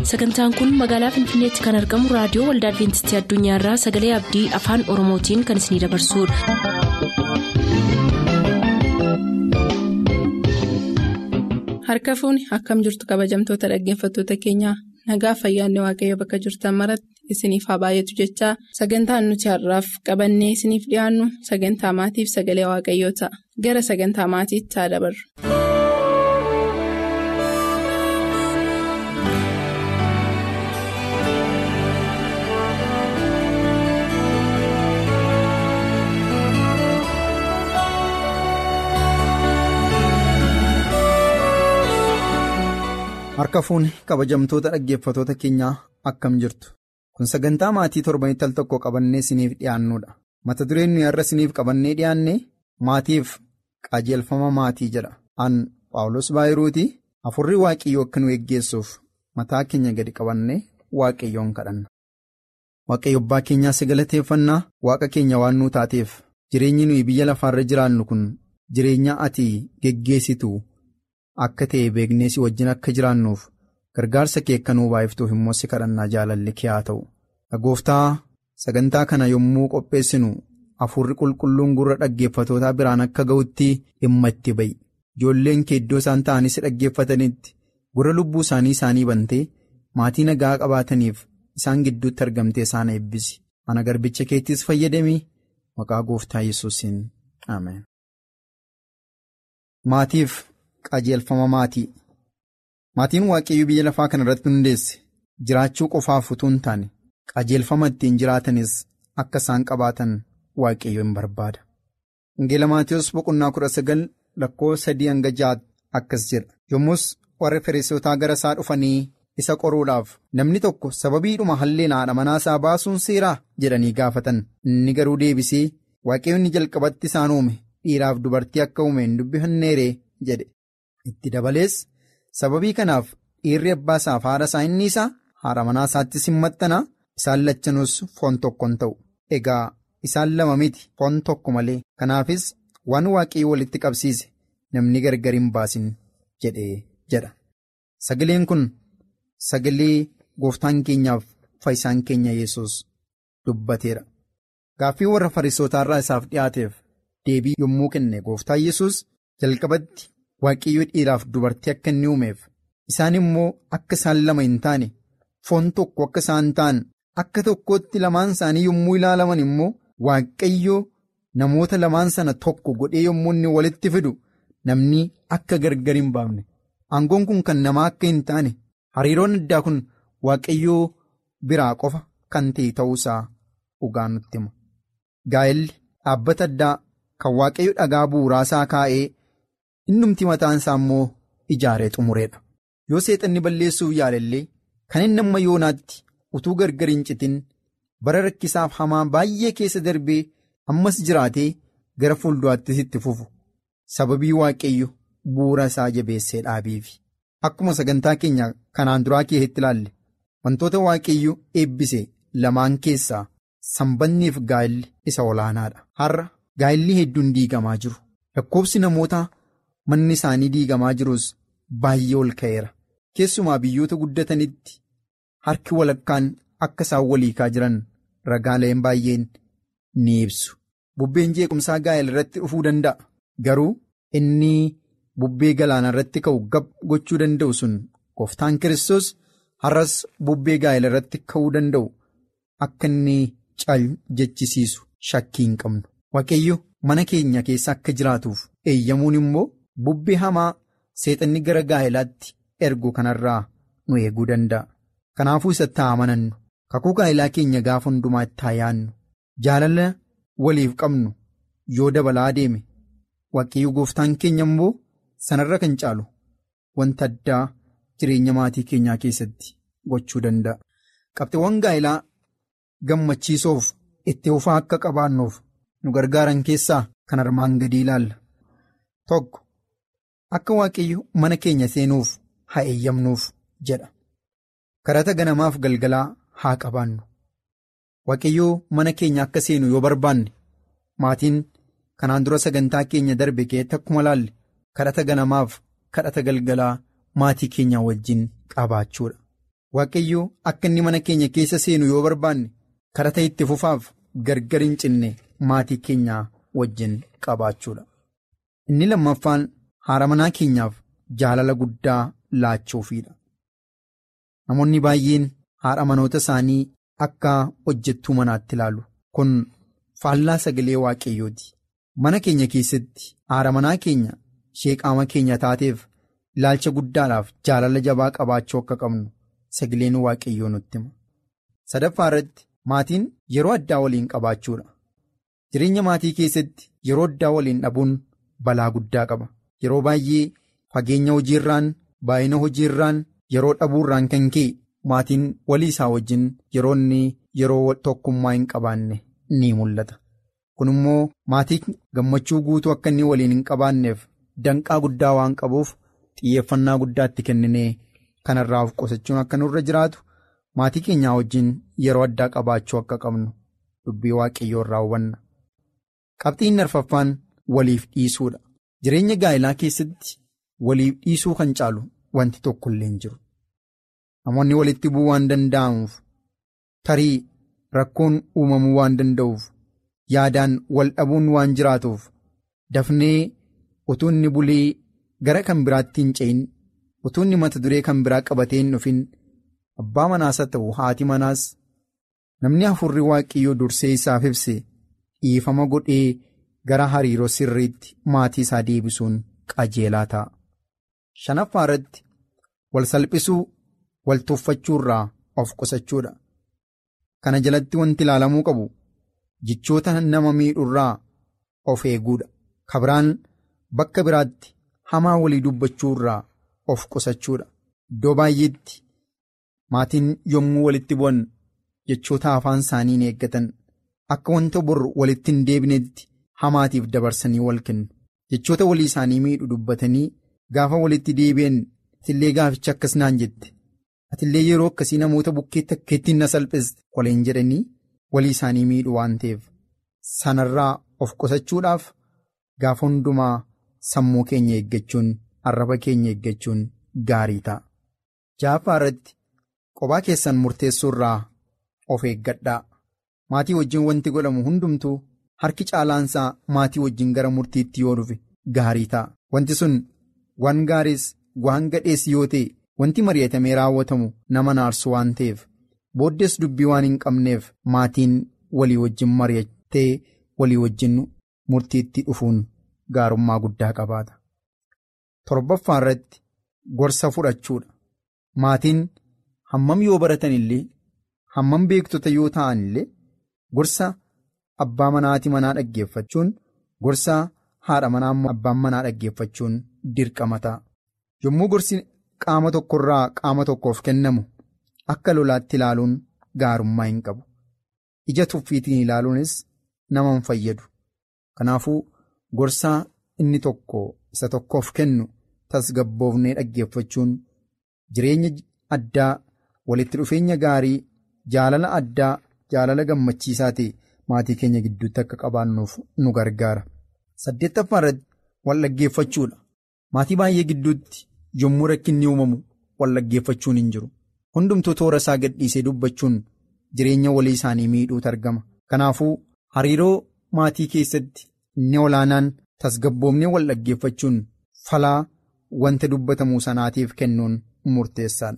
sagantaan kun magaalaa finfinneetti kan argamu raadiyoo waldaa adventistii addunyaarraa sagalee abdii afaan oromootiin kan isinidabarsudha. harka fuuni akkam jirtu kabajamtoota dhaggeeffattoota keenyaa nagaa fayyaanne waaqayyo bakka jirtan maratti isiniif haa baay'atu jechaa sagantaan nuti har'aaf qabannee isiniif dhiyaannu sagantaa maatiif sagalee waaqayyoo ta'a gara sagantaa maatiitti haa dabarru. Harka fuuni kabajamtoota dhaggeeffatoota keenyaa akkam jirtu kun sagantaa maatii torbanitti al tokko qabannee isiniif dhiyaannudha mata dureen nuyi har'a isiniif qabannee dhiyaanne maatiif qajeelfama maatii jedha an paawulos baayiruuti afurri waaqayyoo akka nu eeggeessuuf mataa keenya gadi qabannee waaqayyoon kadhanna. waaqayyo abbaa keenyaa si galateeffannaa waaqa keenya waan nuu taateef jireenyi nuyi biyya lafaarra jiraannu kun jireenya ati geggeessitu. Akka ta'e beeknee si wajjin akka jiraannuuf gargaarsa kee akka nuu baay'iftuuf immoo si kadhannaa jaalalli kee haa ta'u. Gooftaa sagantaa kana yommuu qopheessinu afurri qulqulluun gurra dhaggeeffatootaa biraan akka ga'utti dhimma itti ba'i. Ijoolleen kee iddoo isaan ta'anii si dhaggeeffatanitti gurra lubbuu isaanii isaanii bantee maatii nagaa qabaataniif isaan gidduutti argamtee isaan eebbisi. Ana garbicha keettis fayyadamii maqaa gooftaa yesuusiin ameen. Maatiif. qajeelfama maatii maatiin waaqayyoo biyya lafaa kana irratti hundeesse jiraachuu qofaaf utuu hin taane qajeelfama ittiin jiraatanis akka isaan qabaatan waaqayyoo hin barbaada. Wangeela Maatiyus boqonnaa kudha sagal lakkoo sadii hanga ja'a akkas jedha yommus warra Fariisotaa gara isaa dhufanii isa qoruudhaaf namni tokko sababiidhuma halleen haadha manaa isaa baasuun seeraa jedhanii gaafatan inni garuu deebisee waaqayyoonni jalqabatti isaan uume dhiiraaf dubartii akka uume hin dubbifanneeree jedhe. Itti dabalees sababii kanaaf dhiirri abbaa isaaf haadha isaa inni isaa haadha manaa isaattis hin maxxana isaan lachanuus foon tokko hin ta'u egaa isaan lama miti foon tokko malee kanaafis waan waaqayyo walitti qabsiise namni gargar hin baasin jedhee jedha sagaleen kun sagalee gooftaan keenyaaf fayyisaan keenya yesus dubbateera gaaffii warra farisootaarraa isaaf dhiyaateef deebii yommuu kenne gooftaan yesus jalqabatti. Waaqayyoo dhiiraaf dubartii akka inni uumeef isaan immoo akka isaan lama hin taane foon tokko akka isaan ta'an akka tokkootti lamaan isaanii yommuu ilaalaman immoo waaqayyoo namoota lamaan sana tokko godhee yommuu inni walitti fidu namni akka gargar hin baafne aangoon kun kan namaa akka hin taane hariiroon addaa kun waaqayyoo biraa qofa kan ta'e ta'uusaa dhugaa nutti hima. Gaa'elli dhaabbata addaa kan waaqayyo dhagaa bu'uuraasaa kaa'ee. innumti mataan isaa immoo ijaaree xumureedha yoo seexanni balleessuuf yaalallee kan inni amma yoonaatti utuu gargar hin citin bara rakkisaaf hamaa baay'ee keessa darbee ammas jiraatee gara fuulduraattis itti fufu sababii waaqayyo bu'uura isaa jabeessee dhaabeefi akkuma sagantaa keenya kanaan duraa keessatti ilaalle wantoota waaqayyo eebbise lamaan keessaa sanbanniif gaa'illi isa olaanaadha har'a gaa'illi hedduun diigamaa jiru lakkoofsi namoota. Manni isaanii diigamaa jirus baay'ee ol ka'eera keessumaa biyyoota guddatanitti harki walakkaan akka isaan waliikaa jiran ragaaleen baay'een ni ibsu. Bubbeen jeequmsaa gaa'ela irratti dhufuu danda'a garuu inni bubbee galaana irratti ka'u gab gochuu danda'u sun gooftaan kiristoos har'as bubbee gaa'ela irratti ka'uu danda'u akka inni cal jechisiisu shakkii hin qabnu. Waaqayyo mana keenya keessa akka jiraatuuf eeyyamuun immoo. Bubbee hamaa seexanni gara gaa'elaatti ergu kanarraa nu eeguu danda'a. Kanaafuu isatti haa amanannu kakuu gaa'elaa keenya gaafa hundumaa itti haa yaannu jaalala waliif qabnu yoo dabalaa deeme waaqayyo gooftaan keenya immoo sanarra kan caalu wanta addaa jireenya maatii keenyaa keessatti gochuu danda'a. Qabxiiwwan gaa'elaa gammachiisoof itti fufaa akka qabaannuuf nu gargaaran keessaa kan armaan gadii ilaalla. Tokko. Akka waaqayyo mana keenya seenuuf haa eeyyamnuuf jedha. Karata ganamaaf galgalaa haa qabaannu. Waaqayyoo mana keenya akka seenu yoo barbaanne maatiin kanaan dura sagantaa keenya darbe keessatti akkuma laalle kadhata ganamaaf kadhata galgalaa maatii keenya wajjin qabaachuudha. waaqayyo akka inni mana keenya keessa seenu yoo barbaanne karata itti fufaaf gargar hin cinne maatii keenyaa wajjin qabaachuudha. Inni lammaffaan haadha manaa keenyaaf jaalala guddaa laachuufiidha. Namoonni baay'een haadha manoota isaanii akka hojjettuu manaatti ilaalu. Kun faallaa sagalee waaqayyooti. Mana keenya keessatti haadha manaa keenya ishee qaama keenya taateef ilaalcha guddaadhaaf jaalala jabaa qabaachuu akka qabnu sagaleen waaqayyoo nutti hima. Sadaffaa irratti maatiin yeroo addaa waliin qabaachuudha. Jireenya maatii keessatti yeroo addaa waliin dhabuun balaa guddaa qaba. Yeroo baay'ee fageenya hojiirraan baay'ina hojiirraan yeroo dhabuurraan kan ka'e maatiin walii isaa wajjin yeroo inni yeroo tokkummaa hin qabaanne ni mul'ata. Kun immoo maatii gammachuu guutuu akka inni waliin hin qabaanneef danqaa guddaa waan qabuuf xiyyeeffannaa guddaatti kenninee kanarraa of qusachuun akka nurra jiraatu maatii keenyaa wajjin yeroo addaa qabaachuu akka qabnu dubbii waaqayyoo irraa hubanna. Qabxiin arfaffaan waliif dhiisuudha. Jireenya gaa'ilaa keessatti waliif dhiisuu kan caalu wanti tokko illee hin jiru. Namoonni walitti bu'uu waan danda'amuuf tarii rakkoon uumamuu waan danda'uuf yaadaan wal dhabuun waan jiraatuuf dafnee utuu inni bulee gara kan biraatti hin ce'in utuu inni mata duree kan biraa qabatee hin dhufin abbaa manaas haa ta'u haati manaas namni hafuurri waaqayyoo dursee isaaf ibse dhiifama godhee gara hariiroo sirriitti maatii isaa deebisuun qajeelaa ta'a. Shanaffaa irratti wal salphisuu wal tuffachuu irraa of qusachuudha. Kana jalatti wanti ilaalamuu qabu jechoota nama miidhurraa of eeguudha. Kabiraan bakka biraatti hamaa walii dubbachuu irraa of qusachuudha. Iddoo baay'eetti maatiin yommuu walitti bu'an jechoota afaan isaanii hin eeggatan akka wanta bor walitti hin deebinetti hamaatiif dabarsanii wal kennu. Jechoota walii isaanii miidhu dubbatanii gaafa walitti deebi'an atillee gaaficha akkas naan jette. Atillee yeroo akkasii namoota bukkeetti akka ittiin na salphiste waliin jedhanii walii isaanii miidhu waan ta'eef sanarraa of qusachuudhaaf gaafa hundumaa sammuu keenya eeggachuun arraba keenya eeggachuun gaarii ta'a. Jaaffaa irratti qophaa keessan murteessuu irraa of eeggadhaa. Maatii wajjin wanti godhamu hundumtuu harki caalaansaa maatii wajjin gara murtiitti yoo dhufe gaarii ta'a. Wanti sun waan gaariis waan gadhees yoo ta'e wanti mari'atamee raawwatamu nama naarsu waan ta'eef booddees dubbii waan hin qabneef maatiin walii wajjin mari'attee walii wajjin murtiitti dhufuun gaarummaa guddaa qabaata. Torbaffaa irratti gorsa fudhachuudha. Maatiin hammam yoo baratan illee hammam beektota yoo ta'an illee gorsa abbaa manaati manaa dhaggeeffachuun gorsa haadha manaa abbaan manaa dhaggeeffachuun dirqama ta'a. Yommuu gorsi qaama tokkorraa qaama tokkoof kennamu akka lolaatti ilaaluun gaarummaa hin qabu. Ija tuffiitiin ilaaluunis nama hin fayyadu. Kanaafuu gorsaa inni tokko isa tokkoof kennu tasgabboofnee dhaggeeffachuun jireenya addaa walitti dhufeenya gaarii jaalala addaa jaalala gammachiisaa ta'e maatii keenya gidduutti akka qabaannuuf nu gargaara. Saddeettaffaa irratti wal dhaggeeffachuudha. Maatii baay'ee gidduutti yommuu rakkinni uumamu wal dhaggeeffachuun hin jiru. Hundumtuu toora isaa gadhiisee dubbachuun jireenya walii isaanii miidhuutu argama. Kanaafuu hariiroo maatii keessatti inni olaanaan tasgabboomnee wal dhaggeeffachuun falaa wanta dubbatamuu sanaatiif kennuun murteessaadha.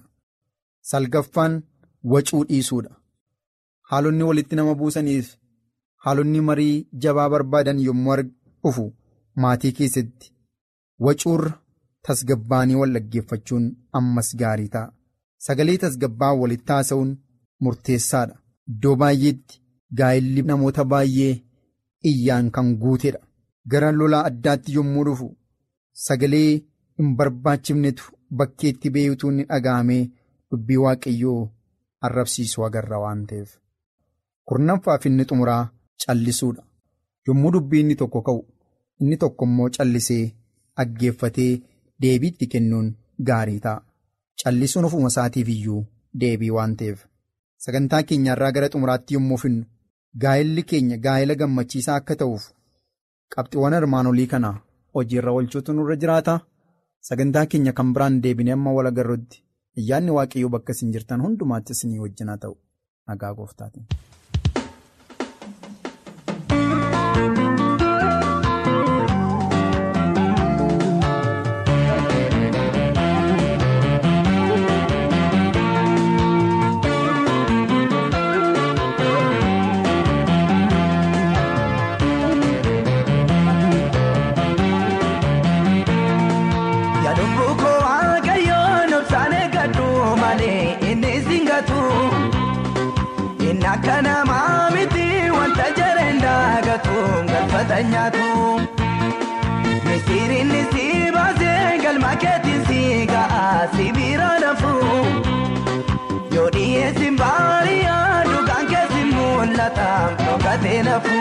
Salgaffaan wacuu dhiisuudha. Haalonni walitti nama buusaniif haalonni marii jabaa barbaadan yommuu dhufu maatii keessatti wacuurra tasgabbaanii wal dhaggeeffachuun ammas gaarii ta'a. Sagalee tasgabbaa walitti haasa'uun murteessaadha. Iddoo baay'eetti gaa'illi namoota baay'ee iyyaan kan guutedha. Gara lolaa addaatti yommuu dhufu sagalee hin barbaachifnetu bakkeetti beeyutuu ni dhaga'amee dubbii waaqayyoo arrabsiisu agarra waan ta'eef. Kurnaffaaf inni xumuraa callisuudha. Yommuu dubbii inni tokko ka'u inni tokko immoo callisee dhaggeeffatee deebiitti kennuun gaarii ta'a. Callisuun ofuma isaatiif iyyuu deebii waan ta'eef. Sagantaa keenyarraa gara xumuraatti yommuu finnu gaa'illi keenya gaa'ila gammachiisaa akka ta'uuf qabxiiwwan armaan olii kana hojiirra oolchuutu nurra jiraata. Sagantaa keenya kan biraan deebinee amma wal agarrutti ayyaanni waaqayyoo bakka isin jirtan hundumaatti isinii wajjin haa ta'u nagaa gooftaatiin. Akka namaa miti wanta jareen daagatu galfata nyaatu. Misiriinni si baasee galma keetiin si ga'a si bira nafu. Yoo dhiyeessin baariyaa dhugaan keessi mul'ata dhokatee nafu.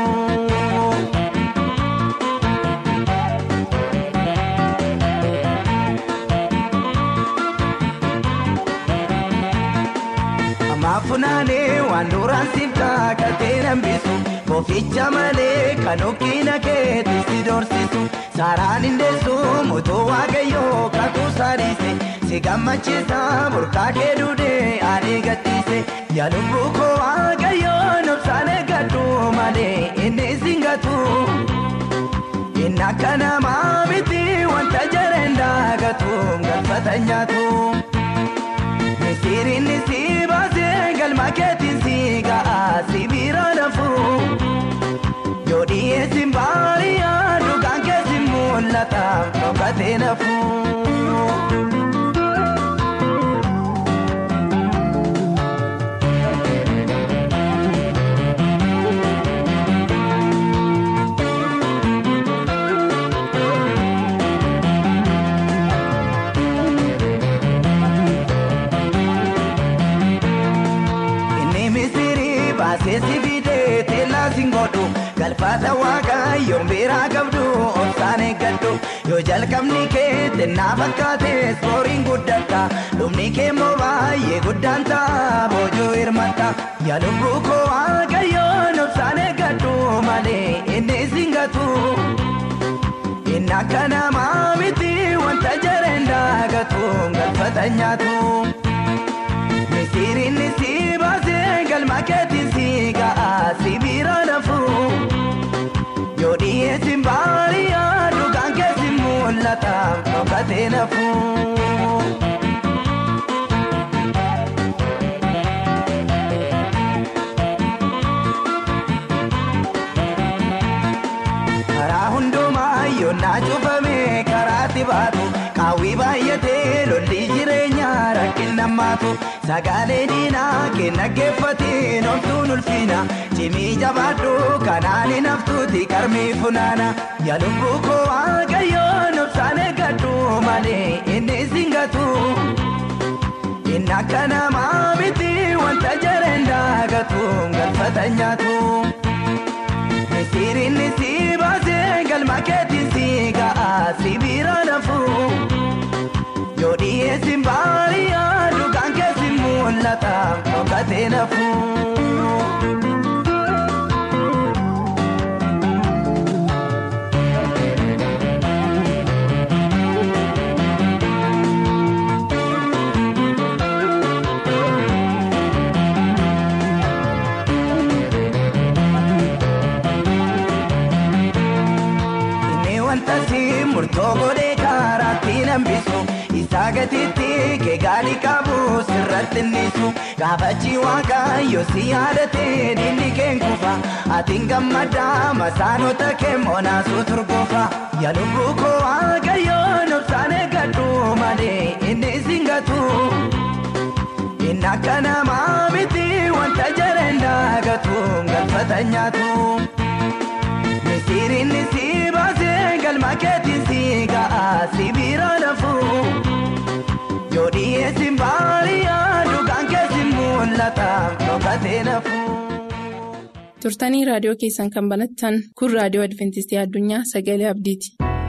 Maafunaanee waan duraan siiftaa katee nambisu Boficha malee kan okkina keetti si dorsisu Saaraan hindeessu mootoo waaqayyoo kakuu saadhiise Si gammachiisa burqaa kee duudee ani gadhiise Yaa lubbuu koo waaqayyoo nobsaan eeggadhu malee inni singatu Inni akka namaa miti wanta jareen daagatu galfata nyaatu. Misiriinni si baasee galma keetiin si ga'a si bira nafu. Yoo dhiyeessin baariyaa dhugaan keessi mul'ata dhokatee nafu. Seesi fidee teellaa singoodhu galfata waaqayyoo biraa qabdu obsaan eeggadhu yoo jalqabni kee xinnaa fakkaates horiin guddata dhumni kee immoo baay'ee guddaan ta'a boojuu hirmata yaa lubbuu koo waaqayyoon obsaan eeggadhu malee inni singatu inni akka namaa miti wanta jareen daagatu galfata nyaatu. Misiriinni si baasee galma keetiin si ga'a si bira nafu. Yoo dhiyeessin baariyaa dhugaan keessi mul'ata dhokatee nafu. Karaa hundumaa yoonnaa cufamee karaatti baatu qaawwii baay'atee lolli jireenyaa rakkina hammaatu. Sagaalee diinaa kenna geeffatiin oltuun ulfina cimii jabaadhu kanaan hin haftuuti qarmii funaana yaa lubbuu koo waaqayyoon obsaan eeggadhu malee inni singatu inni akka namaa miti wanta jareen daagatu galfata nyaatu. Misiriinni si baasee galma keetiin si ga'a si bira nafu. Yoo dhiyeessin baariyaa dhugaan keessi mul'ata dhokatee nafu. Inni wanta si murtoo godhee karaatti nambisu. Isaa gatiitti keegaali qabu sirratti nisu gaafachi waaqayyo si yaadatee diinni keen kufa atiin gammadaa masaanota kee moonaasuu turgoofa yaa lubbuu koo waaqayyoon obsaan eeggadhu malee inni singatu inni akka namaa miti wanta jareen daagatu galfata nyaatu. Misiriinni si baasee galma keetiin si ga'a si bira nafu. Yoo dhiyeessin baariyaa dhugaan keessi mul'ata dhokatee nafu. Turtanii raadiyoo keessan kan banattan kun raadiyoo Adventistii Addunyaa Sagalee Abdiiti.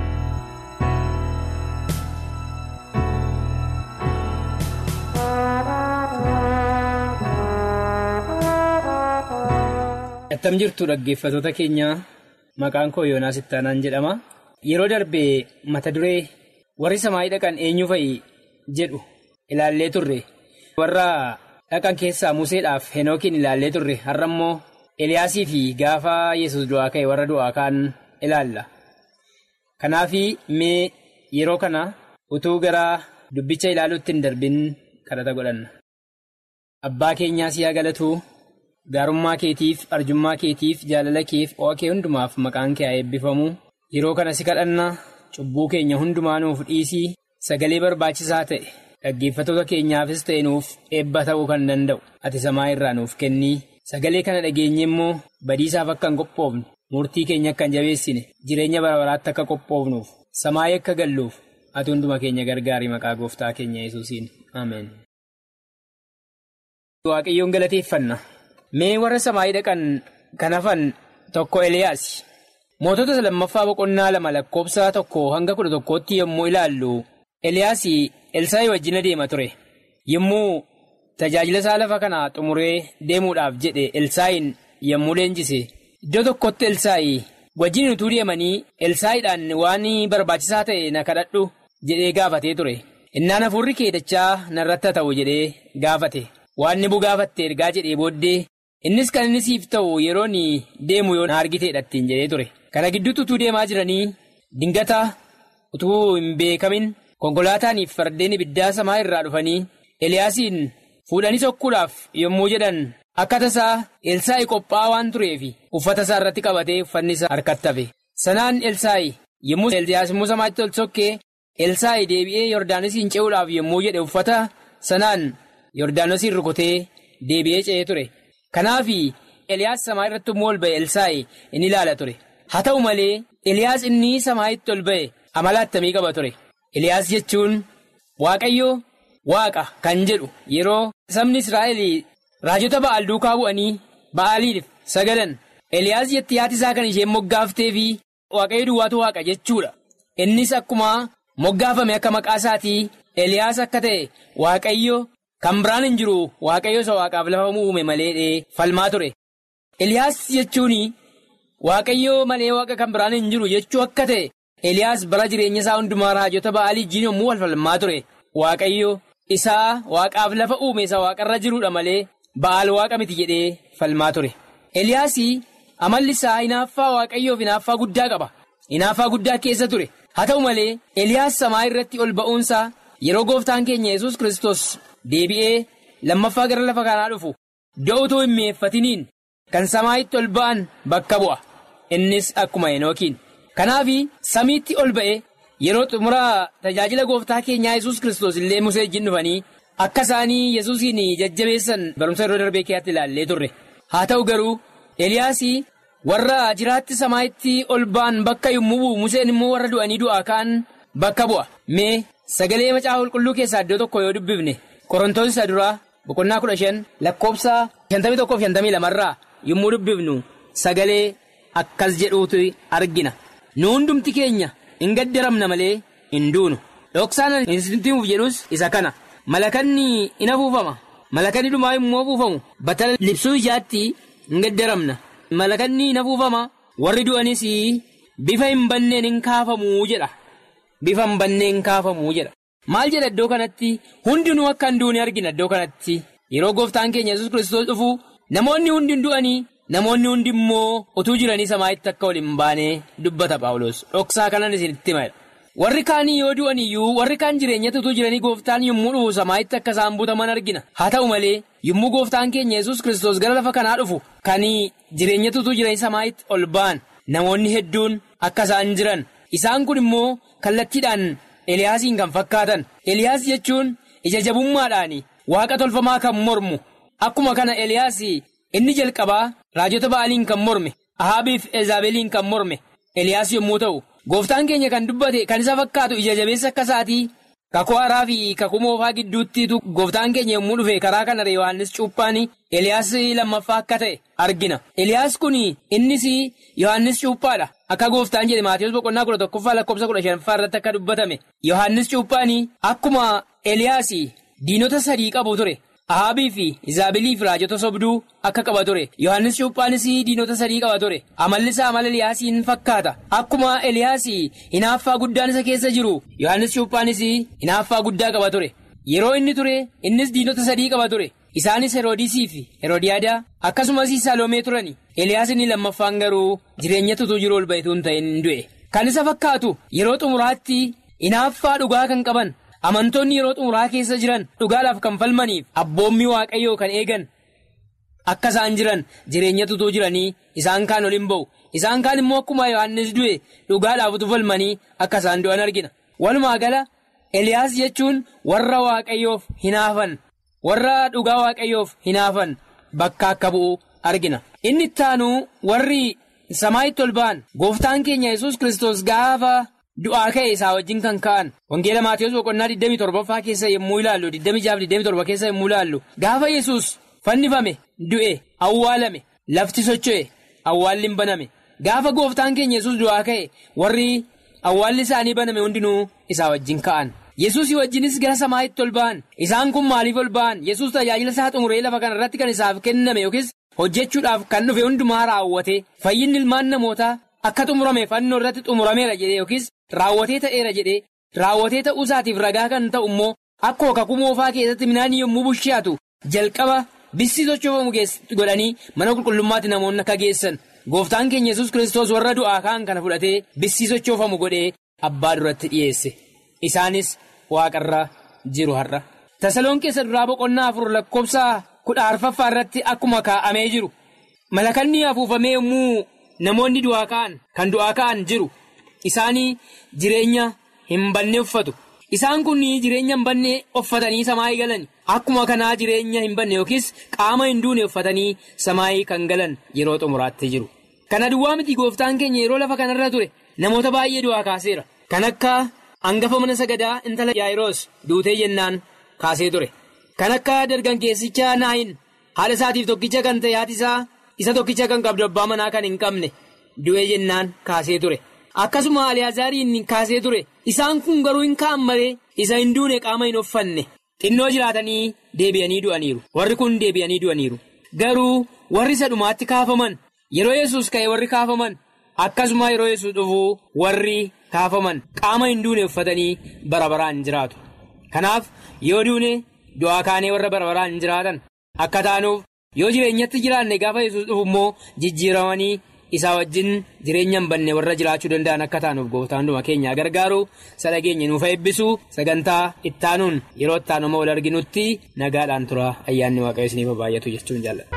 Attam jirtu dhaggeeffatoota keenya maqaan koo Yoonaas Ittaanaan jedhama. Yeroo darbee mata duree warri samaayii dhaqan eenyu fa'i jedhu ilaallee turre warra dhaqan keessaa museedhaaf henookiin ilaallee turre har'a immoo eliyaasii fi gaafa yesus du'aa ka'e warra du'aa ka'an ilaalla kanaaf mee yeroo kana utuu gara dubbicha ilaaluutti hin darbin kadhata godhanna. Abbaa keenyaa siyaa galatuu gaarummaa keetiif arjummaa keetiif jaalala keef o'a kee hundumaaf maqaan kee haa eebbifamu yeroo kana si kadhanna cubbuu keenya hundumaa nuuf dhiisii sagalee barbaachisaa ta'e dhaggeeffatoota keenyaafis ta'e nuuf eebba ta'uu kan danda'u ati samaa irraa nuuf kennii sagalee kana dhageenye immoo badiisaaf akka hin qophoofne murtii keenya akka hin jabeessine jireenya bara baraatti akka qophoofnuuf samaayii akka galluuf ati hunduma keenya gargaari maqaa gooftaa keenya yesuusiin ameen. Waaqayyoon galateeffanna mee warra samaayii dhaqan kan hafan tokko Eliyaas mootota lammaffaa boqonnaa lama lakkoobsa tokko hanga kudha tokkootti yommuu ilaallu Eliyaas Elsaayii wajjin adeema ture yommuu tajaajila isaa lafa kanaa xumuree deemuudhaaf jedhe Elsaayiin yommuu leenjise iddoo tokkotti Elsaayi wajjin utuu deemanii Elsaayiidhaan waan barbaachisaa ta'e na kadhadhu jedhee gaafatee ture innaan hafuurri kee dachaa narratti ta'u jedhee gaafate. waan ni bugaafatte ergaa jedhee booddee innis kan inni siif ta'u yeroon deemu yoo na argiteedha ittiin jedhee ture kana gidduutti utuu deemaa jiranii dingata utuu hin beekamin konkolaataaniif fardeen ibiddaa samaa irraa dhufanii eliyaasiin fuudhanii sokkuudhaaf yommuu jedhan akka tasaa elsaa'i qophaa'aa waan tureef uffata isaa irratti qabatee uffanni isaa harkatti hafe sanaan elsaa'i yommuu eliyaas immoo samaatti ol sokkee elsaa'i deebi'ee yordaanosiin ce'uudhaaf yommuu jedhe uffata sanaan. Yordaanosiin rukutee deebi'ee ce'ee ture. Kanaaf Eliyaas samaa irratti immoo ol ba'e Elsaa'i inni ilaala ture. Haa ta'u malee Eliyaas inni samaa'itti ol ba'e amala attamii qaba ture. Eliyaas jechuun Waaqayyo Waaqa kan jedhu yeroo sabni Israa'el raajota ba'aal duukaa bu'anii ba'aaliif sagadan. Eliyaas jetti haati isaa kan isheen moggaaftee fi Waaqayyo duwwaatu Waaqa jechuudha. Innis akkuma moggaafame akka maqaa isaatii Eliyaas akka ta'e Waaqayyo. Kan biraan hin jiru waaqayyo isa waaqaaf lafa uume malee falmaa ture. Eliyaas jechuun waaqayyo malee waaqa kan biraan hin jiru jechuu akka ta'e Eliyaas bara jireenya isaa hundumaa raajota ba'aalii jiin yommuu wal falmaa ture. Waaqayyo isaa waaqaaf lafa uume isa waaqarra jiruudha malee ba'aal waaqa miti jedhee falmaa ture. Eliyaas amalli isaa hinaaffaa waaqayyoof hinaaffaa guddaa qaba. Hinaaffaa guddaa keessa ture. Haa ta'u malee Eliyaas samaa irratti ol ba'uunsaa yeroo gooftaan keenya yesus Kiristoos. Deebi'ee lammaffaa gara lafa kanaa dhufu iddoo utuu hin mi'eeffatiniin kan samaa'itti ol ba'an bakka bu'a. Innis akkuma Henookiin. Kanaaf samiitti ol ba'e yeroo xumura tajaajila gooftaa keenyaa yesus Kiristoos illee musee wajjin dhufanii akka isaanii yesuusiin jajjabeessan barumsa yeroo darbee keessatti ilaallee turre. Haa ta'u garuu Eliyaas warra jiraatti samaa'itti ol ba'an bakka yommuu bu'u museen immoo warra du'anii du'aa ka'an bakka bu'a. Mee sagalee macaafa qulqulluu keessaa iddoo tokko yoo dubbifne. Qorontoon isa duraa boqonnaa kudha shan lakkoofsa shantamii tokkoof shantamii lamarraa yommuu dubbifnu sagalee akkas jedhuutu argina. Nu hundumti keenya hin gaddaramna malee hin duunu. Dhoksaan isinitti himuuf jedhus isa kana. Malakanni in afuufama. Malakanni dhumaa immoo afuufamu. Batala libsuu ijaatti hin gaddaramna. Malakanni in afuufama. Warri du'anis bifa hin banneen hin kaafamuu jedha. Bifa hin banneen hin kaafamuu jedha. Maal jedha iddoo kanatti hundinuu akka hin duune argina iddoo kanatti yeroo gooftaan keenya yesus kiristoos dhufu namoonni hundi hin du'anii namoonni hundi immoo utuu jiranii samaa'itti akka ol hin baane dubbata paawulos dhoksaa kanan isinitti hima warri kaanii yoo du'an iyyuu warri kaan jireenyatti utuu jiranii gooftaan yommuu dhufu samaa'itti akka isaan butaman argina haa ta'u malee yommuu gooftaan keenya yesus kiristoos gara lafa kanaa dhufu kan jireenyatti utuu jiranii samaa'itti ol ba'an namoonni hedduun akka isaan jiran isaan kun immoo kallattiidhaan. Eliyaasiin kan fakkaatan Eliyaas jechuun ija jabummaadhaan waaqa tolfamaa kan mormu akkuma kana Eliyaas inni jalqabaa raajota ba'aaliin kan morme ahaabiif ezaabeliin kan morme Eliyaas yommuu ta'u gooftaan keenya kan dubbate kan isa fakkaatu ija jabeessa akka isaatii kakuu haaraa fi kakuu moofaa gidduuttiitu gooftaan keenya yommuu dhufe karaa kana Yohaannis cuuphaan Eliyaas lammaffaa akka ta'e argina Eliyaas kun innis Yohaannis cuuphaadha. Akka gooftaan jedhe Maatiyus boqonnaa kudha tokkoffaa lakkoofsa kudha shanaffaa irratti akka dubbatame Yohaannis cuuphaan akkuma Eliyaas diinota sadii qabu ture. Ahaabii fi Izaabilii fi raajota sobduu akka qaba ture. Yohaannis cuuphaanis diinota sadii qaba ture. Amalli isaa amala Eliyaasiin fakkaata. Akkuma Eliyaas hinaaffaa guddaan isa keessa jiru. Yohaannis cuuphaanis hinaaffaa guddaa qaba ture. yeroo inni ture innis diinota sadii qaba ture isaanis heroodisii fi heroodiyaadaa akkasumas saloomee turani eliyaas inni lammaffaan garuu jireenya tutuu jiru ol ba'etu hin ta'in du'e kan isa fakkaatu yeroo xumuraatti hinaaffaa dhugaa kan qaban amantoonni yeroo xumuraa keessa jiran dhugaadhaaf kan falmaniif abboommii waaqayyoo kan eegan akka isaan jiran jireenya tutuu jiranii isaan kaan ol hin ba'u isaan kaan immoo akkuma yohannis du'e dhugaadhaaf utuu falmanii akka isaan du'an argina walumaa gala eliyaas jechuun warra waaqayyoof hinaafan warra dhugaa waaqayyoof hinaafan bakka akka bu'u argina inni ittaanu warri samaa'itti ol ba'an gooftaan keenya yesus kristos gaafa du'aa ka'e isaa wajjin kan ka'an wangeela maatiyoos boqonnaa 27ffaa keessa yommuu ilaallu 26-27 keessa yommuu ilaallu gaafa yesus fannifame du'e awwaalame lafti socho'e awwaalli hin baname gaafa gooftaan keenya yesus du'aa ka'e warri awwaalli isaanii baname hundinuu isaa wajjin ka'an yesuusii wajjinis gara samaa'itti ol ba'an isaan kun maaliif ol ba'an yesus tajaajila isaa xumuree lafa kana irratti kan isaaf kenname yookiis hojjechuudhaaf kan dhufe hundumaa raawwate fayyinni ilmaan namootaa akka xumurame fannoo irratti xumurameera jedhee yookiis raawwatee ta'eera jedhee raawwatee ta'uu isaatiif ragaa kan ta'u immoo akkuma kakuu moofaa keessatti midhaan yommuu bushiyaatu jalqaba bissii sochoofamu godhanii mana qulqullummaatti namoonni akka geessan gooftaan keenya yesus kiristoos warra du'aa ka'an kana fudhatee bissii sochoofamu godhee abbaa duratti dhiyeesse isaanis waaqarra jiru har'a. tasaloon keessa duraa boqonnaa afur lakkoofsa kudha arfaffaa irratti akkuma kaa'amee jiru malakanni afuufamee yommuu namoonni du'aa ka'an kan du'aa ka'an jiru isaanii jireenya hin banne uffatu isaan kun jireenya hin banne uffatanii samaayii galan akkuma kanaa jireenya hin banne yookiis qaama hin duune uffatanii samaayii kan galan yeroo xumuraatti jiru. kana duwwaa miti gooftaan keenya yeroo lafa kanarra ture namoota baay'ee du'aa kaaseera kan akka hangafa mana sagadaa intala yaa'iroos duutee jennaan kaasee ture kan akka dargaggeessicha naayin haala isaatiif tokkicha kan ta'e haati isaa isa tokkicha kan qabdu abbaa manaa kan hin qabne du'ee jennaan kaasee ture akkasuma aliyaazariin kaasee ture isaan kun garuu hin ka'an malee isa hin duune qaama hin uffanne xinnoo jiraatanii deebi'anii du'aniiru warri kun deebi'anii du'aniiru garuu warri isa dhumaatti kaafaman yeroo yesus ka'e warri kaafaman akkasuma yeroo yesus dhufuu warri kaafaman qaama hin duune uffatanii bara baraan jiraatu kanaaf yoo duune du'aa kaanee warra bara baraan hin jiraatan akka taanuuf yoo jireenyatti jiraanne gaafa yesus dhufu immoo jijjiiramanii isaa wajjin jireenya hin banne warra jiraachuu danda'an akka taanuuf gooftaan dhuma keenyaa gargaaru sadhageenya nuuf eebbisuu sagantaa ittaanuun yeroo ittaanuma wal arginutti nagaadhaan tura ayyaanni waaqayyo isiniif baay'atu jechuun jaalladha.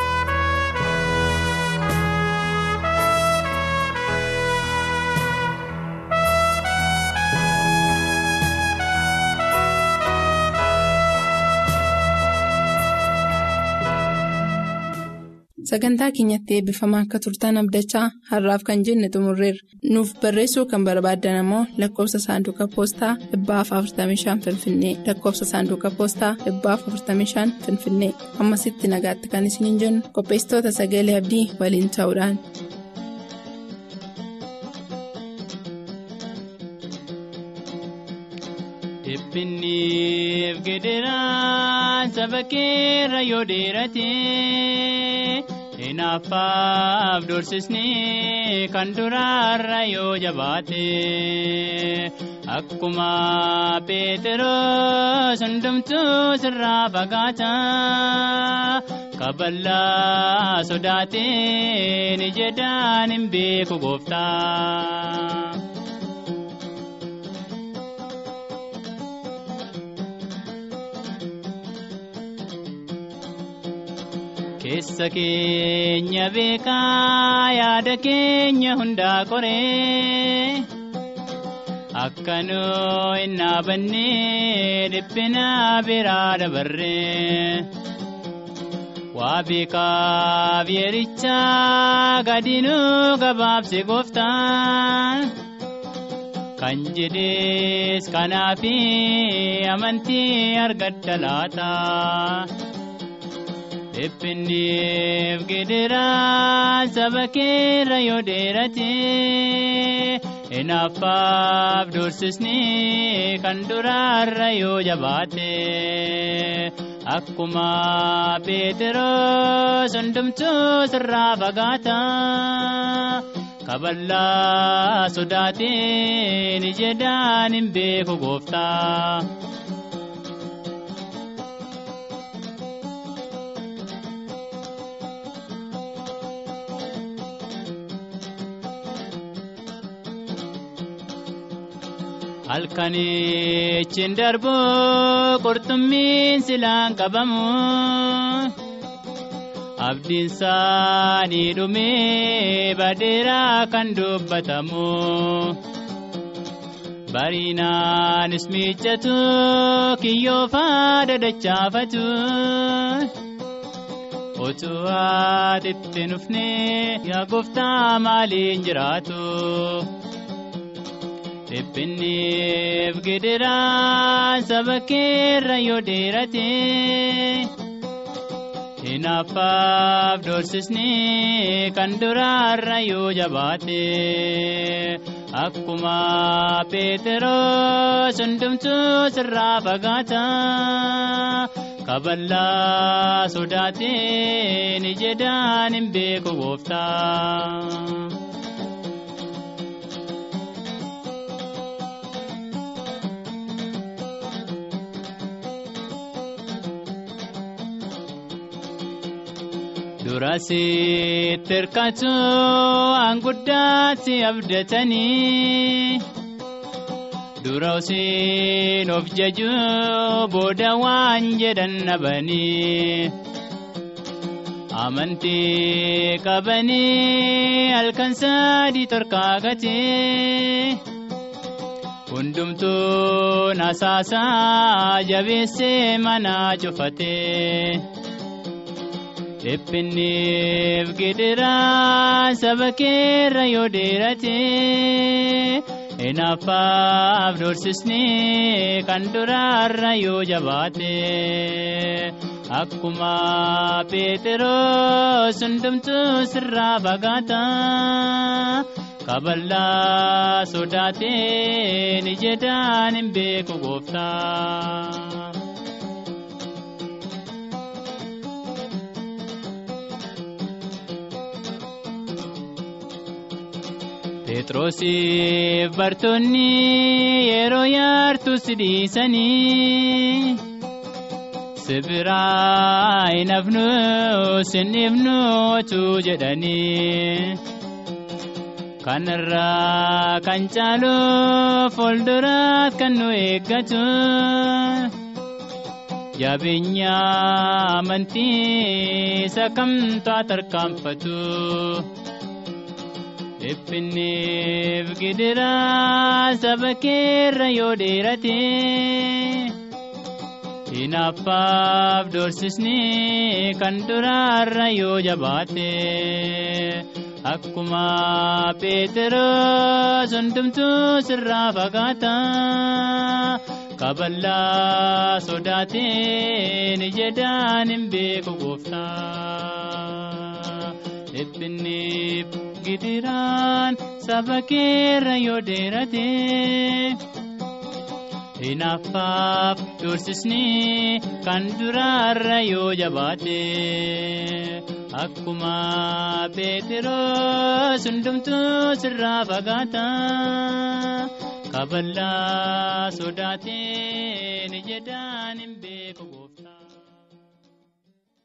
sagantaa keenyatti eebbifamaa akka turtan abdachaa har'aaf kan jenne xumurreerra nuuf barreessuu kan barbaaddan ammoo lakkoofsa saanduqa poostaa 45 finfinnee lakkoofsa saanduqa poostaa 45 finfinnee ammasitti nagaatti kan isiniin jennu qopheessitoota sagalee abdii waliin ta'uudhaan. Finniif gidiraan saba keerra yoo dheerate Inaaffaaf doorsisni kan duraarra yoo jabaate akkuma Peteroos hundumtuu sirraa fagaata kaballaa sodaateen jedhaan hin beeku gooftaa. Keessa keenya beekaa yaada keenya hundaa koree akka nuu hin dhaabannee dhiphina biraa dabarree waa beekaaf yerichaa gadinuu gabaabse gooftaan kan jedhees kanaafi amantii argadda laata. Dhiphinniif gidiraan saba keerra yoo dheerate inaaffaaf doorsisni kan duraarra yoo jabaate akkuma Peteroos hundumtuu sirraa fagaata kaballaa sodaateen jedhaan hin beeku gooftaa. halkanichi darbu qurxummiin silaan qabamu abdiin isaanii dhumee badeeraa kan dubbatamu bariinaanis miiccatu kiyyoo faada dachaafatu. Otuu haatitti nufnee yaa gooftaa maaliin jiraatu. Dhiphinniif gidiraan saba keerra yoo dheerate. Hinaaffaaf doorsisni kan duraarra yoo jabaate. Akkuma Peeteroos hundumtuu sirraa fagaata. Kaballaa sodaateen jedhaan hin beeku gooftaa. Durasitti hirkatu anguddaatti abdatanii. Dura usiin of jaju booda waan jedhan dhabanii. Amantii qabanii halkan sadii torkaagatee. Hundumtuun asaasaa jabeessee mana cufatee. Dhiphinniif gidiraan saba keerra yoo dheeratee. Hinaaffaaf doorsisni kan duraarra yoo jabaate akkuma Peeteroos hundumtuu sirraa fagaata kaballaa sodaateen jedhaan hin beeku gooftaa. Pheexroosiif bartoonni yeroo yaartu si dhiisanii sibiraa hin hafnu sin dhibnu otuu jedhanii kanarraa kan caalu fuulduraat kan nu eeggatu jabeenya amantii isa kamtu tarkaanfatu. Dhiphinniif gidiraa saba keerra yoo dheerate. Hinaaffaaf doorsisni kan duraarra yoo jabaate. Akkuma Peeteroos hundumtuu sirraa fagaata. Kaballaa sodaateen jedhaan hin beeku gooftaa. Dhiphinniif gidiraan saba keerra yoo dheerate. Hinaaffaaf doorsisni kan duraarra yoo jabaate. Akkuma Peeteroos hundumtuu sirraa fagaata. Kaballaa sodaateen jedhaan hin beeku.